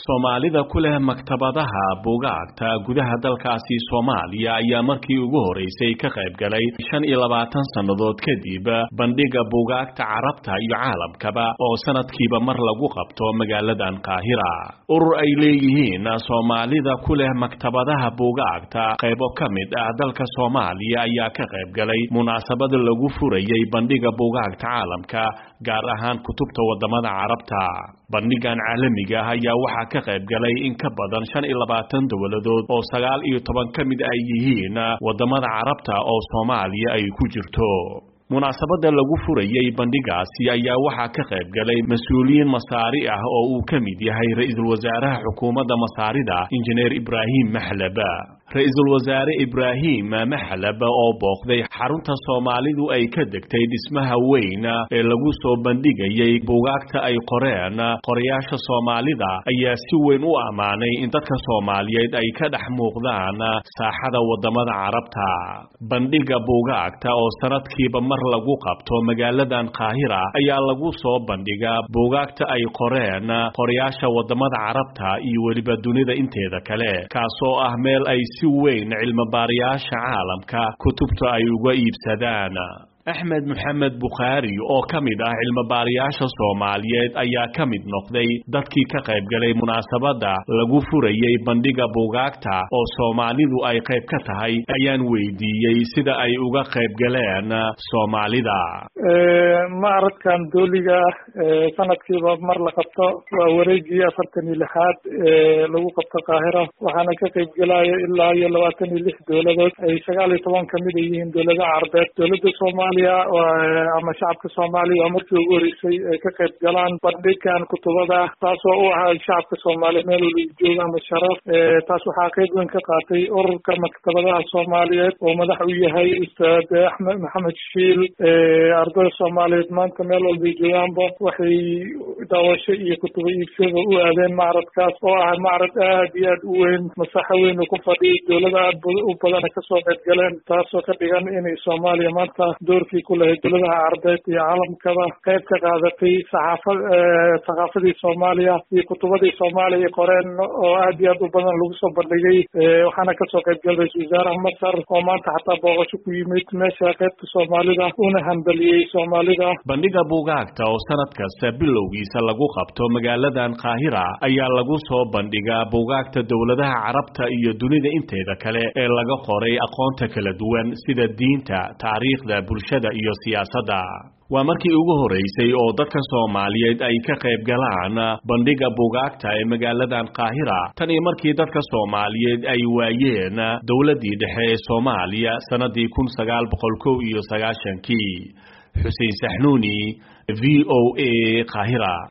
soomaalida ku leh maktabadaha buugaagta gudaha dalkaasi soomaaliya ayaa markii ugu horeysay ka qayb galay shan iyo labaatan sannadood kadib bandhiga buugaagta carabta iyo caalamkaba oo sanadkiiba mar lagu qabto magaaladan qaahira urur ay leeyihiin soomaalida ku leh maktabadaha buugaagta qaybo ka mid ah dalka soomaaliya ayaa ka qayb galay munaasabad lagu furayay bandhiga buugaagta caalamka gaar ahaan kutubta wadamada carabta bandhigan caalamiga ah ayaa waxaa ka qayb galay in ka badan shan iyo labaatan dowladood oo sagaal iyo toban ka mid ay yihiin wadamada carabta oo soomaaliya ay ku jirto munaasabada lagu furayay bandhigaasi ayaa waxaa ka qayb galay mas-uuliyiin masaari ah oo uu ka mid yahay ra-iisul wasaaraha xukuumadda masaarida injineer ibraahim maxlaba ra-iisul wasaare ibraahim maxlab oo booqday xarunta soomaalidu ay ka degtay dhismaha weyn ee lagu soo bandhigayay buugaagta ay qoreen qorayaasha soomaalida ayaa si weyn u ammaanay in dadka soomaaliyeed ay ka dhex muuqdaan saaxada wadamada carabta bandhiga buugaagta oo sanadkiiba mar lagu qabto magaaladan qaahira ayaa lagu soo bandhigaa buugaagta ay qoreen qorayaasha wadamada carabta iyo weliba dunida inteeda kale kaasoo ah meel ay si weyn cilmibaarayaasha caalamka kutubta ay uga iibsadaan axmed maxamed bukhaari oo ka mid ah cilmibaarayaasha soomaaliyeed ayaa ka mid noqday dadkii ka qayb galay munaasabadda lagu furayay bandhiga buugaagta oo soomaalidu ay qayb ka tahay ayaan weydiiyey sida ay uga qayb galeen soomaalida macradkan dooliga ah sanadkiiba mar la qabto waa wareegii afartan iyo lixaad lagu qabto qaahira waxaana ka qayb gelaya ilaa iyo labaatan iyo lix dowladood ay sagaal iyo toban kamid a yihiin dowlada carbeed dowlada soomaaliya ama shacabka soomaaliya waa markii ugu horeysay ay ka qayb galaan bandhigan kutubada taasoo u ahaa shacabka soomaaliya meel waliba jooga ama sharaf taas waxaa qayb weyn ka qaatay ururka maktabadaha soomaaliyeed oo madax u yahay ustaad axmed maxamed shiil ardada soomaaliyeed maanta meel walbay joogaanba waxay daawasho iyo kutubo iibsada u aadeen macradkaas oo ah macrad aad iyo aad u weyn masaxo weyn uu ku fadhiyay dowlada aad u badana kasoo qayb galeen taasoo ka dhigan inay soomaaliya maanta doorkii ku lahayd dowladaha carbeed iyo caalamkaba qayb ka qaadatay saxaafa thaqaafadii soomaaliya iyo kutubadii soomaaliya ay qoreen oo aad iyo aad u badan lagu soo bandhigay waxaana kasoo qayb galay ra-isul wasaaraha masar oo maanta xataa booqasho ku yimid meesha qaybta soomaalida una hambaliyey soomaalida bandhiga buugaagta oo sanad kasta bilowgiisa lagu qabto magaaladan qaahira ayaa lagu soo bandhigaa buugaagta dowladaha carabta iyo dunida inteeda kale ee laga qoray aqoonta kala duwan sida diinta taariikhda bulshada iyo siyaasadda waa markii ugu horeysay oo dadka soomaaliyeed ay ka qayb galaan bandhiga buugaagta ee magaaladan qaahira tan iyo markii dadka soomaaliyeed ay waayeen dowladdii dhexe ee soomaaliya sannadii kun sagaal boqol kow iyo sagaashankii xuseen saxnuuni v o a qaahira